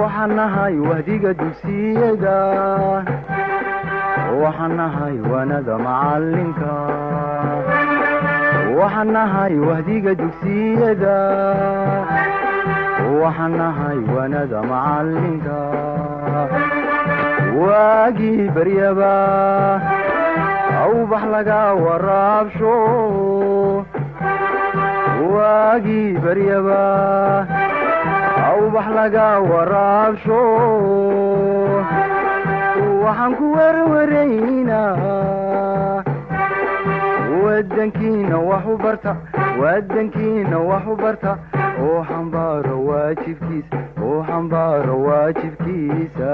waxaan nahay wahdiga dugsiyada waxaan nahay wanada macalinka waxaan nahay wahdiga dugsiyada waxaan nahay wanada macalinka waagii baryaba awbax laga waraabsho waagii baryaba awbax laga waraabsho waxaan ku werwaraynaa wadankiina wax u barta wadankiina wax u barta oo xambaaro waajibkiisa oo xambaaro waajibkiisa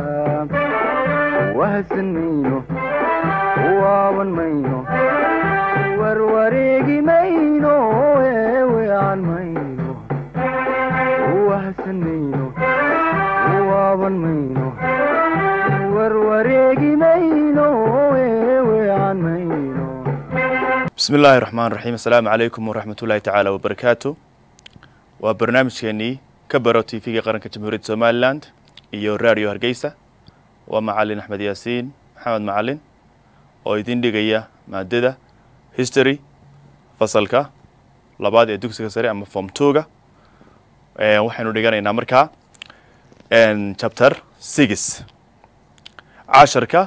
wahadsan mayno waaban mayno warwareegi mayno eewean mayno wahadsan mayno waaban mayno warwareegi mayno eewean mayno bismi illaahi raxmaan raxiim assalaamu calaykum waraxmat ullaahi tacaala wabarakaatu waa barnaamijkeenii ka baro t v-ga qaranka jamhuuriyadda somalilan iyo radio hargeysa waa macalin axmed yaasiin maxamed macalin oo idin dhigaya maadada history fasalka labaad ee dugsiga sare ama form twoga waxaynu dhiganaynaa markaa chapter six casharka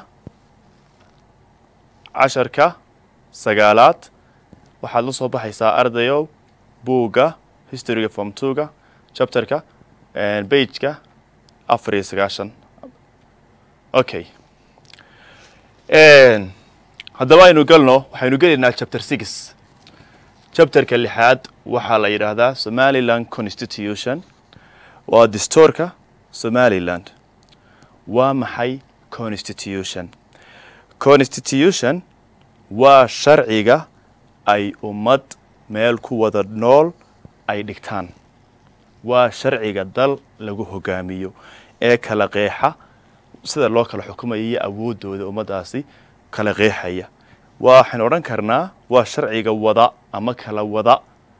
casharka sagaalaad waxaad la soo baxaysaa ardayow buugga historyga form twoga chapterka bageka afar iyo sagaashan okay haddaba aynu galno waxaynu gelaynaa chapter six chapterka lixaad waxaa la yidhaahdaa somaliland constitution waa distoorka somaliland waa maxay constitution constitution waa sharciga ay ummad meel ku wada nool ay dhigtaan waa sharciga dal lagu hogaamiyo ee kala qeexa sida loo kala xukumayo iyo awooddooda ummaddaasi kala qeexaya waxaynu odhan karnaa waa sharciga wada ama kala wada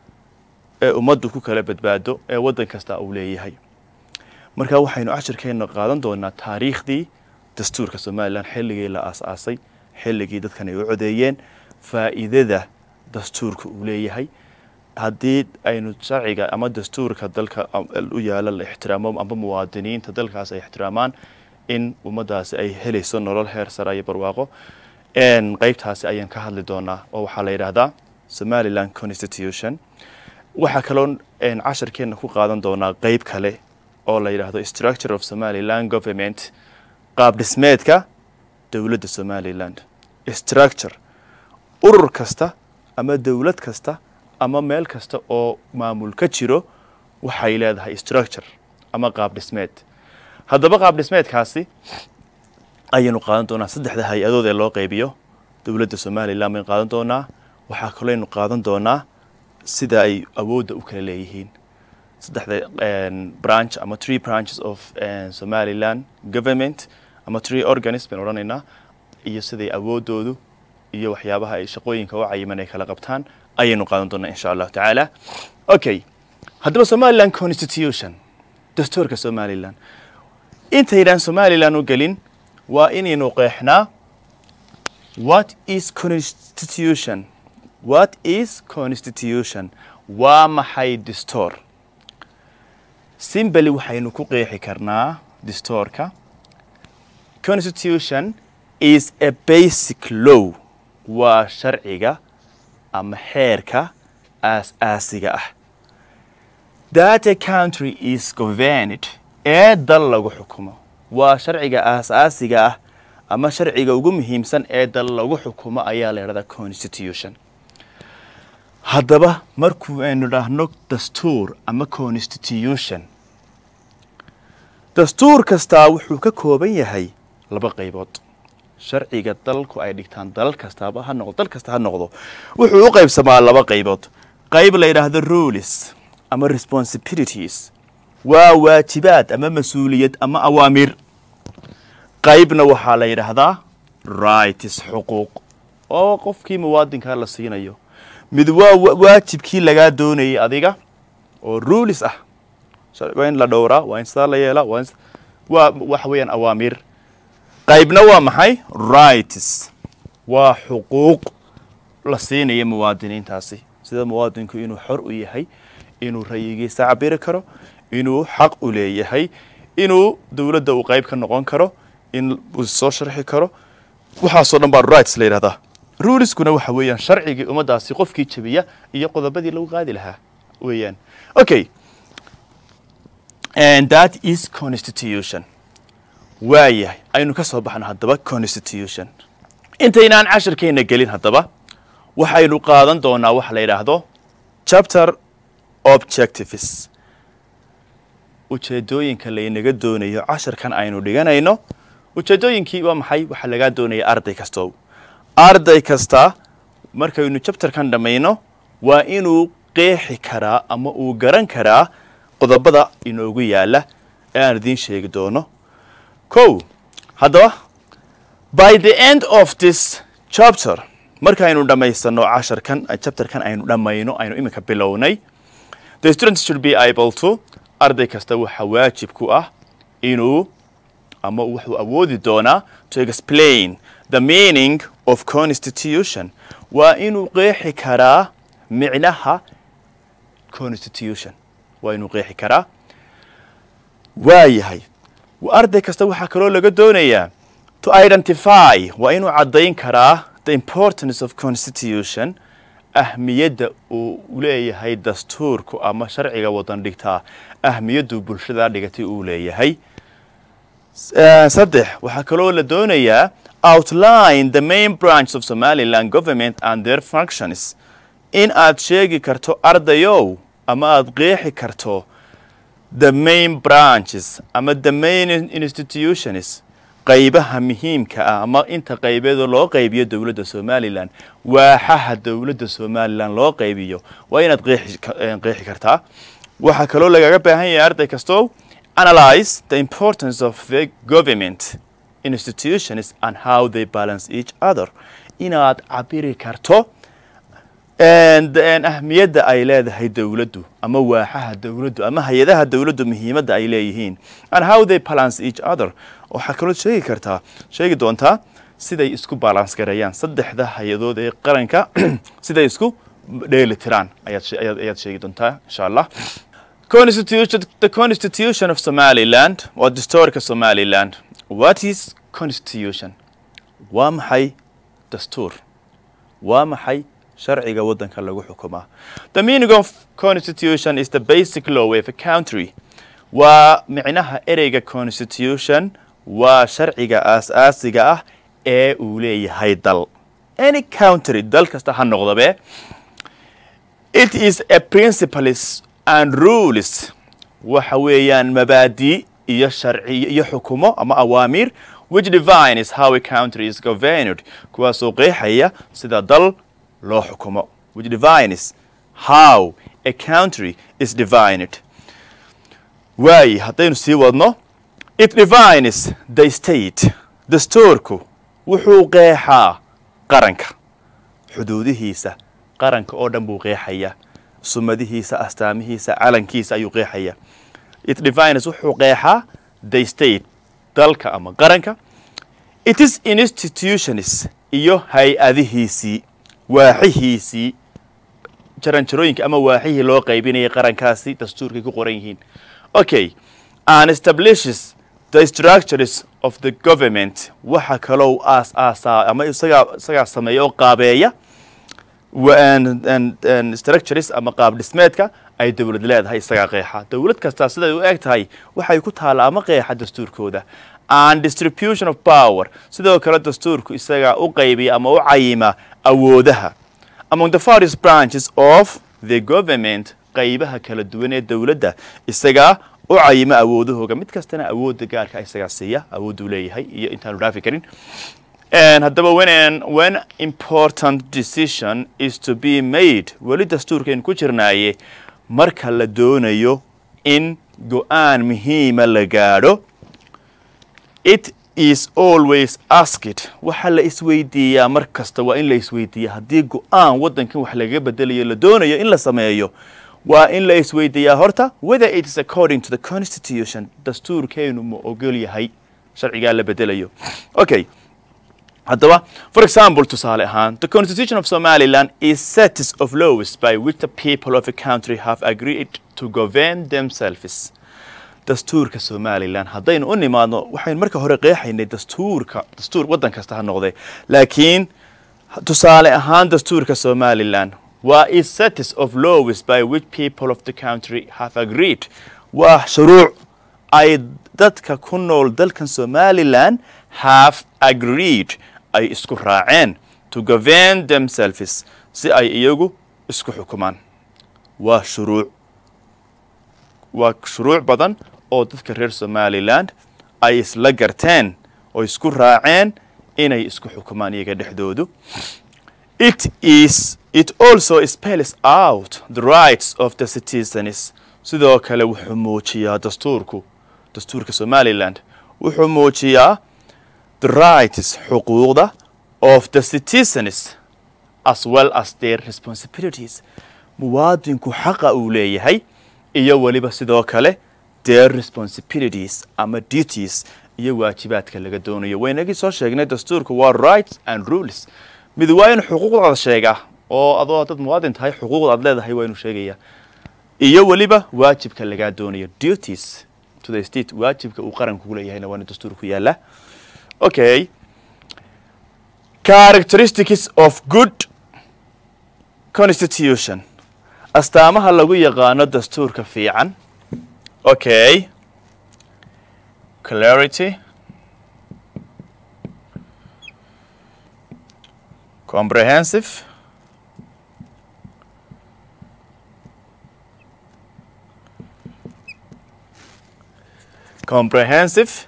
ee ummaddu ku kala badbaado ee waddan kasta uu leeyahay marka waxaynu cashirkeenna qaadan doonaa taariikhdii dastuurka somalilan xilligii la aas-aasay xilligii dadkan ay u codeeyeen faa'iidada dastuurka uu leeyahay haddii aynu sharciga ama dastuurka dalka u yaala la ixtiraamo amba muwaadiniinta dalkaas ay ixtiraamaan in ummaddaasi ay helayso nolol heer sara iyo barwaaqo qeybtaasi ayaan ka hadli doonaa oo waxaa la yidhaahdaa somaliland constitution waxaa kaloo casharkeenna ku qaadan doonaa qeyb kale oo la yidhaahdo structure of somaliland government qaab dhismeedka dowladda somaliland structure urur kasta ama dowlad kasta ama meel kasta oo maamul ka jiro waxay leedahay structure ama qaab dhismeed haddaba qaab dhismeedkaasi ayaynu qaadan doonaa saddexda hay-adood ee loo qeybiyo dowladda somalilan baynu qaadan doonaa waxaa kalooaynu qaadan doonaa sida ay awoodda u kala leeyihiin saddexda branch ama tree branches of somaliland government ama tree organism baynu odhanaynaa iyo siday awooddoodu iyo waxyaabaha ay shaqooyinka u cayiman ay kala qabtaan ayaynu qaadan doonaa insha allahu tacaala okay haddaba somaliland constitution dastuurka somaliland intaydaan somalilan u gelin waa inaynu qeexnaa what is constitution what is constitution waa maxay distoor simbali waxaynu ku qeexi karnaa distoorka constitution is a basic law waa sharciga ama xeerka aas-aasiga ah that a country is governed ee dal lagu xukumo waa sharciga aas-aasiga ah ama sharciga ugu muhiimsan ee dal lagu xukumo ayaa la yidhahdaa constitution haddaba markuu aynu dhahno dastuur ama constitution dastuur kastaa wuxuu ka kooban yahay laba qaybood sharciga dalku ay dhigtaan dalal kastaaba ha noqdo dal kasta ha noqdo wuxuu u qaybsamaa laba qaybood qayb la yidhaahdo rules ama responsibilities waa waajibaad ama mas-uuliyad ama awaamir qaybna waxaa la yidhaahdaa rights xuquuq oo qofkii muwaadinkaa la siinayo mid waa waajibkii lagaa doonayay adiga oo ruulis ah waa in la dhowraa waa in sidaa la yeelaa waa in waa waxa weeyaan awaamiir qaybna waa maxay rights waa xuquuq la siinaya muwaadiniintaasi sida muwaadinku inuu xor u yahay inuu rayigiisa cabiri karo inuu xaq u leeyahay inuu dowladda uu qayb ka noqon karo in uu soo sharxi karo waxaasoo dhan baa rights la yidhahdaa ruleskuna waxa weeyaan sharcigii ummaddaasi qofkii jabiya iyo qodobadii lagu qaadi lahaa weeyaan okay and that is constitution waayahay aynu ka soo baxno haddaba constitution intaynaan cashirkeenna gelin haddaba waxaynu qaadan doonaa waxa la yidhaahdo chapter objectives ujeedooyinka laynaga doonayo cashirkan aynu dhiganayno ujeedooyinkii waa maxay waxaa lagaa doonaya arday kasto arday kasta markaynu chapterkan dhammayno waa inuu qeexi karaa ama uu garan karaa qodobada inoogu yaala ee aan idiin sheegi doono kow haddaba by the end of this chapter markaynu dhammaysano casharkan chapterkan aynu dhammayno aynu iminka bilownay the students should be able to arday kasta waxa waajib ku ah inuu ama wuxuu awoodi doonaa to explain the meaning of constitution waa inuu qeexi karaa micnaha constitution waa inuu qeexi karaa waayahay arday kasta waxaa kaloo laga doonayaa to identify waa inuu caddayn karaa the importance of constitution ahmiyadda uu leeyahay dastuurku ama sharciga wadan dhigtaa ahmiyaddu bulshada dhigatay uu leeyahay saddex waxaa kaloo la doonayaa outline the main branch of somaliland government and their functions in aad sheegi karto ardayow ama aad qeexi karto the main branches ama the main institutions qaybaha muhiimka ah ama inta qaybeedoo loo qaybiyo dowladda somalilan waaxaha dowladda somalilan loo qaybiyo waa inaad qeexi kartaa waxaa kaloo lagaga baahan yahay arday kastoo analyze the importance of the government institutions and how they balance each other inaad cabiri karto ahmiyadda ay leedahay dowladdu ama waaxaha dowladdu ama hay-adaha dowladdu muhiimadda ay leeyihiin and how they balance each other waxaa kaloo sheegi kartaa sheegi doontaa siday isku balance gareeyaan saddexda hay-adood ee qaranka siday isku dheeli tiraan ayaad sheegi doontaa insha allah constitution the constitution of somaliland waa dastuurka somaliland what is constitution waa maxay dastuur waa maxay sharciga waddanka lagu xukumaa the meaning of constitution is the basic law of a country waa micnaha ereyga constitution waa sharciga aas-aasiga ah ee uu leeyahay dal any country dal kasta ha noqdabe it is a principles and rules waxa weeyaan mabaadi iyo sharciyo iyo xukumo ama awaamiir which defines how a country is governed kuwaasoo qeexaya sida dal loo xukumo which defines how a country is divined waaye haddaynu sii wadno it defines the state dastuurku wuxuu qeexaa qaranka xuduudihiisa qaranka oo dhan buu qeexaya sumadihiisa astaamihiisa calankiisa ayuu qeexaya it defines wuxuu qeexaa the state dalka ama qaranka it is institutions iyo hay-adihiisii waaxihiisii jaranjarooyinka ama waaxihii loo qaybinayay qarankaasi dastuurkay ku qoran yihiin okay and establishes the structures of the government waxa kaloo aas aasaa ama isagaa isagaa sameeya oo qaabeeya structures ama qaab dhismeedka ay dowlad leedahay isagaa qeexa dowlad kastaa siday u eg tahay waxay ku taalla ama qeexa dastuurkooda and distribution of power sidoo kale dastuurku isagaa u qaybiya ama u cayima awoodaha among the various branches of the government qaybaha kala duwan ee dowladda isagaa u cayima awoodahooga mid kastana awoodda gaarka isagaa siiya awooduu leeyahay iyo intaanu dhaafi karin haddaba when when important decision is to be made weli dastuurkaynu ku jirnaaye marka la doonayo in go-aan muhiima la gaadho it is always asked waxaa la isweydiiyaa mar kasta waa in la isweydiiya haddii go-aan waddankan wax lagaga bedelayo la doonayo in la sameeyo waa in la isweydiiyaa horta whether it is according to the constitution dastuurkeenu ma ogol yahay sharcigaa la bedelayo okay haddaba for example tusaale ahaan the constitution of somaliland is sets of laws by which the people of a country have agreed to govern themselves dastuurka somalilan haddaynu u nimaadno waxaynu marka hore qeexaynay dastuurka dastuur waddan kasta ha noqdee laakiin tusaale ahaan dastuurka somalilan waa is sets of laws by which people of the country have agreed waa shuruuc ay dadka ku nool dalkan somalilan have agreed ay isku raaceen to govern themselves si ay iyagu isku xukumaan waa shuruuc waa shuruuc badan oo dadka reer somaliland ay isla garteen oo isku raaceen inay isku xukumaan iyaga dhexdoodu it is it also spells out the rights of the citizens sidoo kale wuxuu muujiyaa dastuurku dastuurka somaliland wuxuu muujiyaa the rights xuquuqda of the citizens as well as their responsibilities muwaadinku xaqa uu leeyahay iyo weliba sidoo kale their responsibilities ama duties iyo waajibaadka laga doonayo waynagii soo sheegnay dastuurku waa rights and rules mid waa in xuquuqdaada sheegaa oo adoo dad muwaadin tahay xuquuqda aad leedahay waa inuu sheegayaa iyo weliba waajibka lagaa doonayo duties to the state waajibka uu qaranku leeyahayna waa in dastuurku yaala okay characteristics of good constitution astaamaha lagu yaqaano dastuurka fiican okay clarity comprehensive comprehensive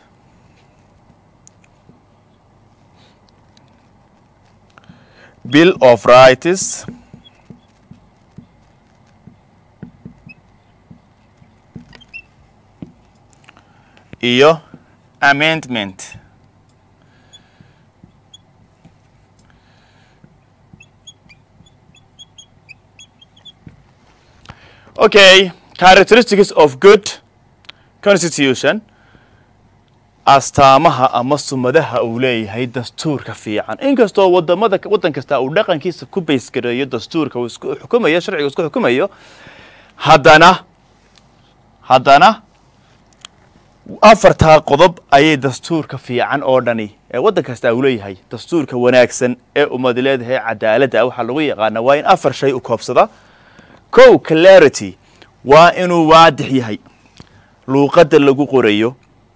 bill of rights iyo amendment okay characteristics of good constitution astaamaha ama sumadaha uu leeyahay dastuurka fiican inkastoo wadamada waddan kasta uu dhaqankiisa ku baysgareeyo dastuurka uu isku xukumayo sharciga isku xukumayo haddana haddana afartaa qodob ayay dastuurka fiican oo dhani ee waddan kasta uu leeyahay dastuurka wanaagsan ee ummad leedahay cadaaladda waxaa lagu yaqaana waa in afar shay u koobsada kow clarity waa inuu waadix yahay luuqadda lagu qorayo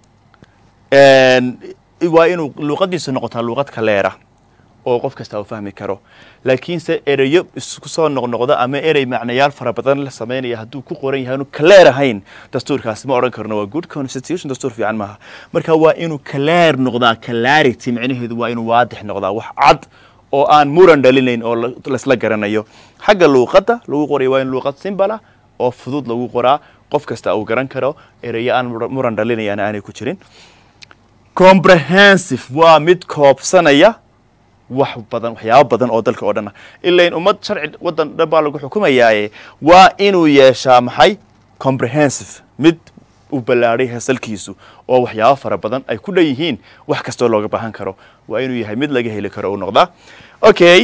waa inuu luuqadiisu noqotaa luuqad kaleera oo qof kasta uu fahmi karo laakiinse ereyo isku soo noqnoqda ama erey macnayaal fara badan la sameynaya hadduu ku qoran yahay inu kaleer ahayn dastuurkaasi ma odhan karno waa good constitution dastuur fiican maaha marka waa inuu kaleer noqdaa clarity macnaheedu waa inuu waadix noqdaa wax cad oo aan muran dhalinayn oo laisla garanayo xagga luuqadda lagu qorayo waa in luuqad simbala oo fudud lagu qoraa qof kasta uu garan karo ereyo aan muran dhalinayana aanay ku jirin comprehensive waa mid koobsanaya wax badan waxyaabo badan oo dalka oo dhan ah ilain ummad sharci waddan dhan baa lagu xukumayaaye waa inuu yeeshaa maxay comprehensive mid uu ballaadhay heesalkiisu oo waxyaabo fara badan ay ku dhan yihiin wax kastoo looga baahan karo waa inuu yahay mid laga heli karo uu noqdaa okay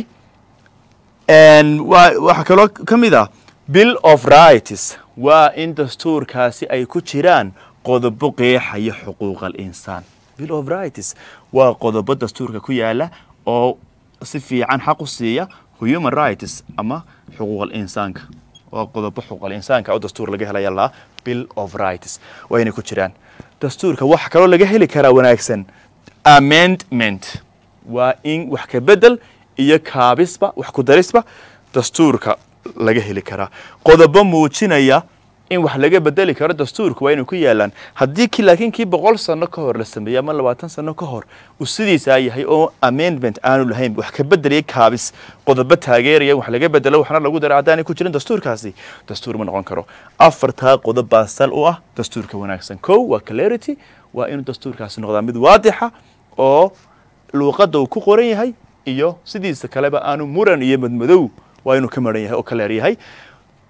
wa waxaa kaloo ka mid ah bill of rights waa in dastuurkaasi ay ku jiraan qodobo qeexaya xuquuqal insaan bill of rights waa qodobo dastuurka ku yaala oo si fiican xaq u siiya human rights ama xuquuqal insaanka waa qodobo xuquuqal insaanka oo dastuur laga helaya laa bill of rights waa inay ku jiraan dastuurka waxa kaloo laga heli karaa wanaagsan amendment waa in wax ka bedel iyo kaabisba wax ku darisba dastuurka laga heli karaa qodobo muujinaya in wax laga bedeli karo dastuurka waa inay ku yaalaan haddii ki laakiin kii boqol sano ka hor la sameeyey ama labaatan sano ka hor uu sidiisaa yahay oo amendment aanu lahayn wax ka bedelaya kaabis qodobo taageeraya wax laga bedelo waxna lagu dara haddaanay ku jirin dastuurkaasi dastuur ma noqon karo afartaa qodob baa sal u ah dastuurka wanaagsan kow waa clarity waa inuu dastuurkaasi noqdaa mid waadixa oo luuqadda uu ku qoran yahay iyo sidiisa kaleba aanu muran iyo madmadow waa inuu ka maran yahay oo kaleer yahay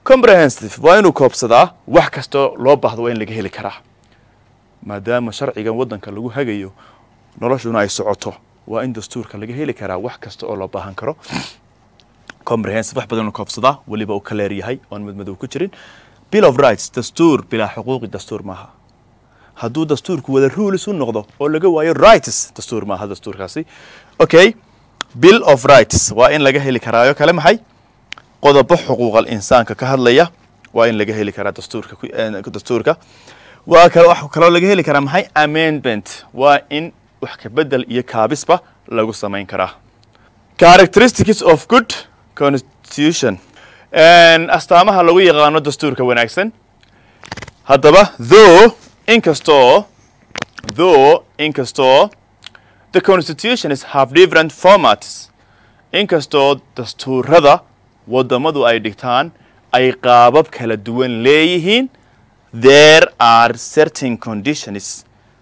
comprehensive waa inuu koobsadaa wax kastoo loo baahdo waa in laga heli karaa maadaama sharcigan waddanka lagu hagayo noloshuna ay socoto waa in dastuurka laga heli karaa wax kasta oo loo baahan karo comprehensive wax badan inuu koobsadaa weliba uu kaleer yahay oon madmadow ku jirin bill of rights dastuur bilaa xuquuqi dastuur maaha hadduu dastuurku wada rules u noqdo oo laga waayo rights dastuur maaha dastuurkaasi okay bill of rights waa in laga heli karaayo kale maxay qodobo xuquuqal insaanka ka hadlaya waa in laga heli karaa dastuurka dastuurka waa kale wax kaloo laga heli karaa maxay amendment waa in wax ka bedel iyo kaabisba lagu samayn karaa characteristics of good constitution astaamaha lagu yaqaano dastuurka wanaagsan haddaba though inkastoo though inkastoo the constitutions have different formats inkastoo dastuurada waddamadu ay dhigtaan ay qaabab kala duwan leeyihiin there are certain conditions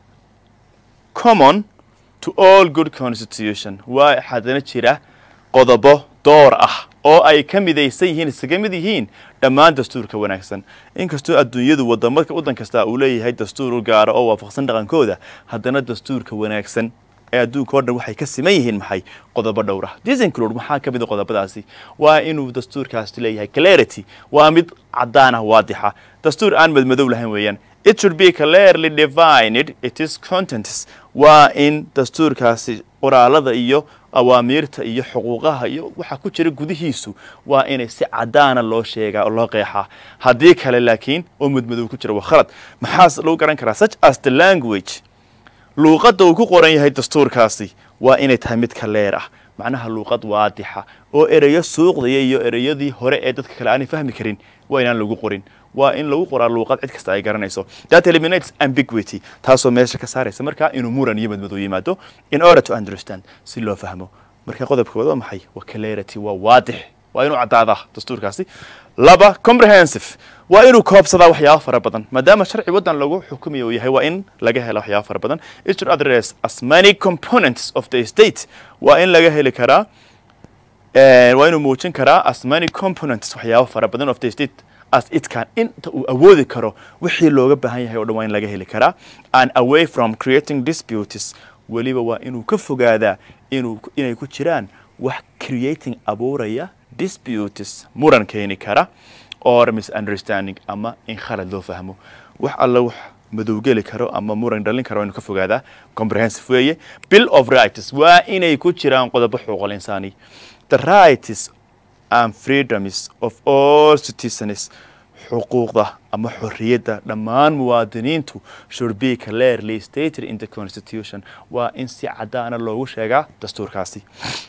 common to all good constitution waa haddana jira qodobo door ah oo ay ka midaysan yihiin isaga mid yihiin dhammaan dastuurka wanaagsan inkastoo adduunyadu wadama waddan kasta uu leeyahay dastuur u gaara oo waafaqsan dhaqankooda haddana dastuurka wanaagsan ee adduunka o dhan waxay ka siman yihiin maxay qodobo dhowr ah disinclude maxaa ka mid a qodobadaasi waa inuu dastuurkaasi leeyahay clarity waa mid caddaan ah waadixa dastuur aan madmadow lahayn weeyaan it should be clearly divined it is contents waa in dastuurkaasi qoraalada iyo awaamiirta iyo xuquuqaha iyo waxa ku jira gudihiisu waa inay si caddaana loo sheegaa oo loo qeexaa haddii kale laakiin oo madmadow ku jira waa khalad maxaas lagu garan karaa such as the language luuqadda uu ku qoran yahay dastuurkaasi waa inay tahay mid kaleer ah macnaha luuqad waadixa oo ereyo suuqdaya iyo ereyadii hore ee dadka kale aanay fahmi karin waa inaan lagu qorin waa in lagu qoraa luuqad cid kasta ay garanayso that eliminates ambiguity taasoo meesha ka saaraysa markaa inuu muran iyo madmadow yimaado in order to understand si loo fahmo marka qodobka wada waa maxay waa clarity waa waadix waa inuu caddaadaa dastuurkaasi laba comprehensive waa inuu koobsadaa waxyaaba fara badan maadaama sharci waddan lagu xukumayo uu yahay waa in laga hela waxyaaba fara badan it should address as many components of the state waa in laga heli karaa waa inuu muujin karaa as many components waxyaaba fara badan of the state as it can inta uu awoodi karo wixii looga baahan yahay o dhan waa in laga heli karaa and away from creating disputes weliba waa inuu ka fogaadaa inuu inay ku jiraan wax creating abuuraya disputes muran keeni kara or misunderstanding ama in khalad loo fahmo wax alla wax madowgeli karo ama muran dhalin karo waa inuu ka fogaadaa comprehensive weeye bill of rights waa inay ku jiraan qodobo xuquuqul insaani the rights and freedoms of all citizens xuquuqda ama xorriyadda dhammaan muwaadiniintu should be clearly stated in the constitution waa in si caddaana loogu sheegaa dastuurkaasi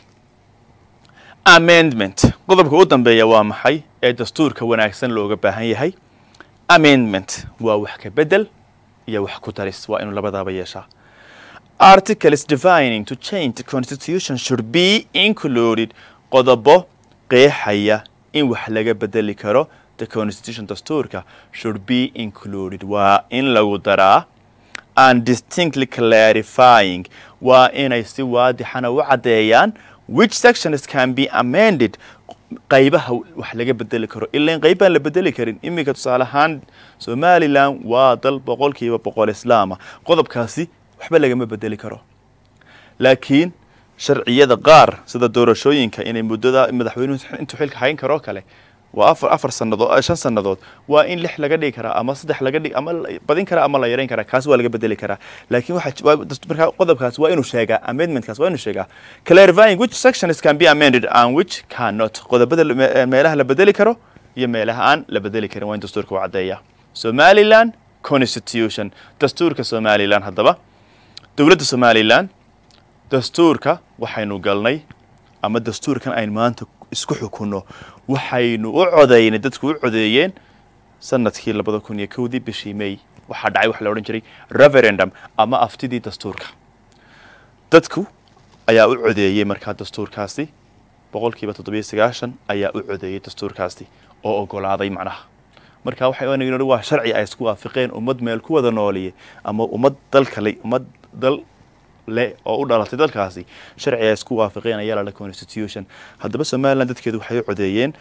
amendment qodobka u dambeeya waa maxay ee dastuurka wanaagsan looga baahan yahay amendment waa wax ka bedel iyo wax ku daris waa inuu labadaaba yeeshaa articles defining to change the constitution should be included qodobo qeexaya in wax laga bedeli karo the constitution dastuurka should be included waa in lagu daraa and distinctly clarifying waa inay si waadixana u caddeeyaan which sections can be amended qaybaha wax laga bedeli karo ilan qayb baan la bedeli karin iminka tusaale ahaan somalilan waa dal boqolkiiba boqol islaama qodobkaasi waxba lagama bedeli karo laakiin sharciyada qaar sida doorashooyinka inay muddada madaxweynuhu intuu xilka hayn karoo kale waa afar afar sannadood shan sannadood waa in lix laga dhigi karaa ama saddex laga dhig ama badin karaa ama la yarayn karaa kaas waa laga bedeli karaa laakiin waxa markaa qodobkaas waa inuu sheegaa amendmentkaas waa inuu sheegaa clarifying which sections can be amended and which cannot qodobada meelaha la bedeli karo iyo meelaha aan la bedeli karin waa in dastuurka u caddeeya somaliland constitution dastuurka somaliland haddaba dowladda somaliland dastuurka waxaynu galnay ama dastuurkan aynu maanta isku xukunno waxaynu u codaynay dadku u codeeyeen sanadkii labada kun iyo kowdii bishii may waxaa dhacay waxa la odhan jiray referendum ama aftidii dastuurka dadku ayaa u codeeyey markaa dastuurkaasi boqolkiiba toddobiyo sagaashan ayaa u codeeyey dastuurkaasi oo ogolaaday macnaha marka waxay onagen waa sharci ay isku waafiqeen ummad meel ku wada nooliye ama ummad dal kale ummad dal le oo u dhalatay dalkaasi sharci ay isku waafaqeen ayaa lala constitution haddaba somaliland dadkeedu waxay u codeeyeen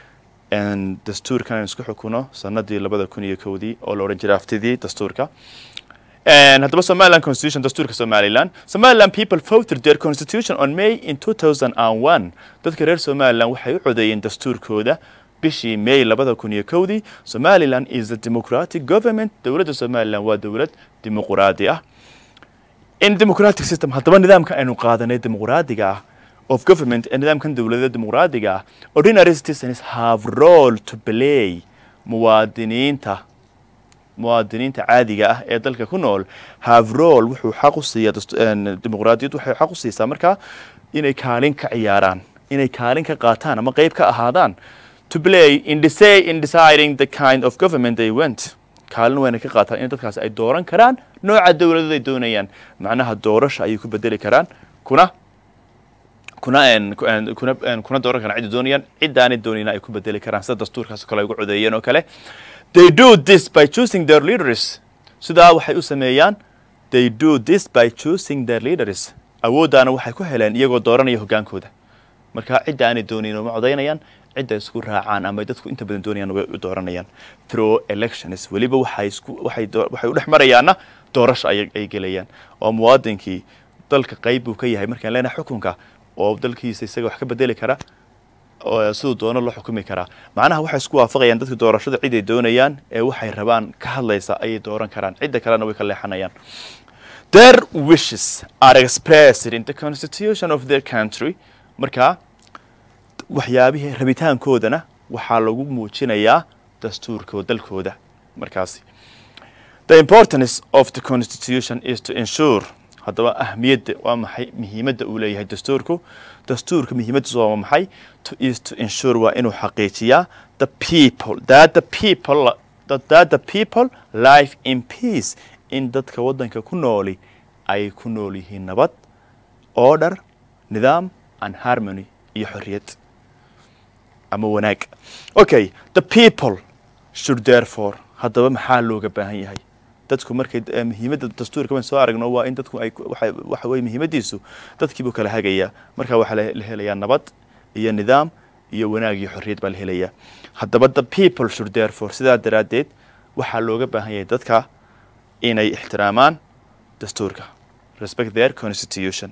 dastuurkan aynu isku xukuno sanadii labada kun iyo kowdii oo la odhan jiray aftidii dastuurka haddaba somaliland constitution dastuurka somaliland somaliland people voted their constitution on may in two thousand and one dadka reer somaliland waxay u codeeyeen dastuurkooda bishii may labada kun iyo kowdii somaliland is a democratic government dowladda somaliland waa dowlad dimuquraadi ah in democratic system haddaba nidaamkan aynu qaadanay dimuqraadiga ah of government ee nidaamkan dowladda dimuqraadiga ah ordinary citizens have role to play muwaadiniinta muwaadiniinta caadiga ah ee dalka ku nool have role wuxuu xaq u siiyaa dimuqraadiyad waxay xaq u siisaa markaa inay kaalin ka ciyaaraan inay kaalin ka qaataan ama qeyb ka ahaadaan to play in decay in deciding the kind of government they went kaalin wayna ka qaataan in dadkaasi ay dooran karaan nooca dowladada ay doonayaan macnaha doorasha ayay ku bedeli karaan kuna kuna kuna kuna dooran karaan cidda doonayaan ciddaanay doonayna ay ku bedeli karaan sida dastuurkaas kale ay ugu codeeyeen oo kale they do this by choosing their leaders sidaa waxay u sameeyaan they do this by choosing their leaders awooddaana waxay ku heleen iyagoo dooranaya hoggaankooda marka cidda aanay doonayn uma codaynayaan cidda isku raacaan ama dadku inta badan doonayaan way u dooranayaan through elections weliba waxay isku waxay waxay u dhex marayaanna doorasha ay ay gelayaan oo muwaadinkii dalka qayb buu ka yahay markaan leenahay xukunka oo dalkiisa isaga wax ka bedeli kara siduu doono loo xukumi karaa macnaha waxay isku waafaqayaan dadka doorashada cid ay doonayaan ee waxay rabaan ka hadlaysa ayay dooran karaan cidda kalena way ka leexanayaan their wishes are expressed in the constitution of their country markaa waxyaabihii rabitaankoodana waxaa lagu muujinayaa dastuurka dalkooda markaasi the importance of the constitution is to ensure haddaba ahmiyadda waa maxay muhiimadda uu leeyahay dastuurku dastuurka muhiimaddiisu waa maxay to is to ensure waa inuu xaqiijiyaa the people that the people that the people life in peace in dadka waddanka ku nooli ay ku nool yihiin nabad order nidaam and harmony iyo xorriyad ama wanaag okay the people should therefore haddaba maxaa looga baahan yahay dadku markay muhiimadda dastuurka waan soo aragno waa in dadku ay waxa weye muhiimaddiisu dadkiibuu kala hagayaa marka waxaa la helayaa nabad iyo nidaam iyo wanaag iyo xorriyad baa la helayaa haddaba the people should therefore sidaa daraaddeed waxaa looga baahan yahay dadka inay ixtiraamaan dastuurka respect their constitution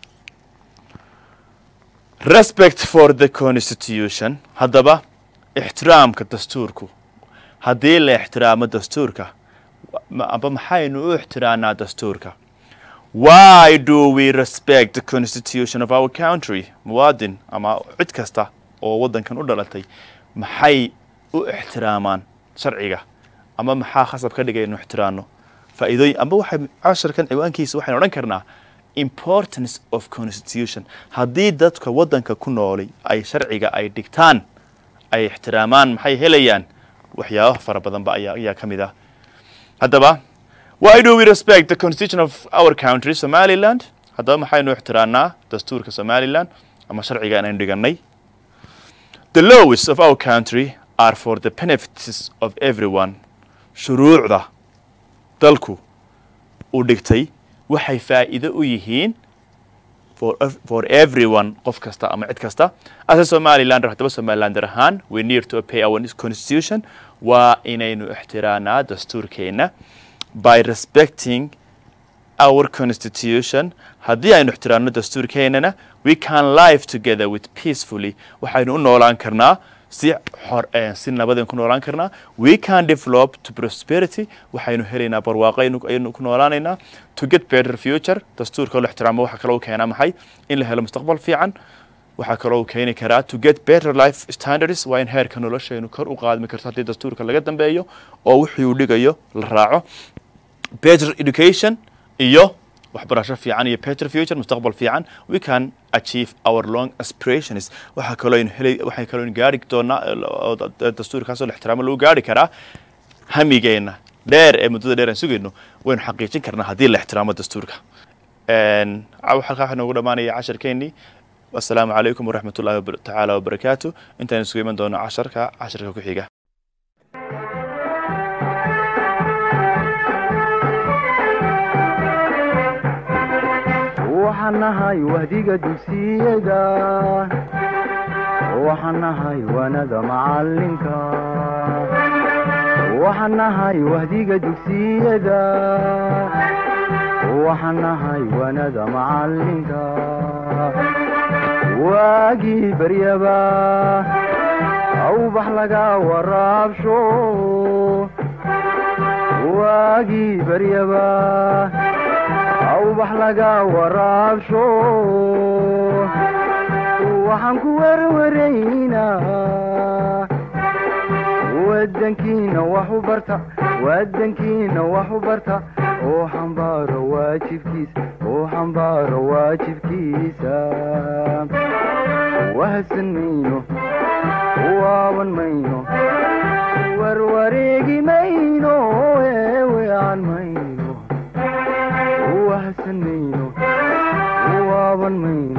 respect for the constitution haddaba ixtiraamka dastuurku haddii la ixtiraamo dastuurka amba maxaynu u ixtiraanaa dastuurka why do we respect the constitution of our country muwaadin ama cid kasta oo waddankan u dhalatay maxay u ixtiraamaan sharciga ama maxaa khasab ka dhigay inu ixtiraano faa'iidooyin amba waxay casharkan ciwaankiisa waxaynu odhan karnaa importance of constitution haddii dadka waddanka ku noolay ay sharciga ay dhigtaan ay ixtiraamaan maxay helayaan waxyaaba fara badanba ayaa ayaa ka mid ah haddaba why do we respect the constitution of our country somaliland haddaba maxaynu ixtiraanaa dastuurka somaliland ama sharciga inaynu dhigannay the laws of our country are for the benefits of everyone shuruucda dalku uu dhigtay waxay faa'iido u yihiin for, for everyone qof kasta ama cid kasta ase somalilander haddaba somalilander ahaan we need to pay our constitution waa inaynu ixtiraanaa dastuurkeenna by respecting our constitution haddii aynu ixtiraamno dastuurkeennana we can live together with peacefully waxaynu u noolaan karnaa si xor si nabadeen ku noolaan karnaa we can develop to prosperity waxaynu helaynaa barwaaqo aynu ku noolaanaynaa to get better future dastuurka la ixtiraamo waxaa kaloo keenaa maxay in la helo mustaqbal fiican waxaa kaloo keeni karaa to get better life standards waa in heerka noloshaynu kor u qaadmi karto haddii dastuurka laga dambeeyo oo wixii uu dhigayo la raaco better education iyo waxbarasho fiican iyo better future mustaqbal fiican we can achieve our long aspirations waxaa kaloo aynu heli waxay kaloo aynu gaari doonaa dastuurkaasoo la ixtiraamo lagu gaari karaa hamigeenna dheer ee muddada dheer aan sugayno waynu xaqiijin karnaa haddii la ixtiraamo dastuurka halkaa waxaa noogu dhammaanaya casharkeennii asalaamu calaykum waraxmat ullahi tacaala wabarakaatu intaan isugu iman doono casharka casharka ku xiga waxaan nahay wahdiga dugsiyada waxaan nahay wanada macalinka waxaan nahay wahdiga dugsiyada waxaan nahay wanada macalinka waagii baryaba awbax laga waraabsho waagii baryaba awbax laga waraabsho waxaan ku werwaraynaa wadankiina wax u barta wadankiina wax u barta oo xambaaro waajibkiisa oo xambaaro waajibkiisa wahsan mayno waaban mayno warwareegi mayno eewean mayno wahsan mayno waaban mayno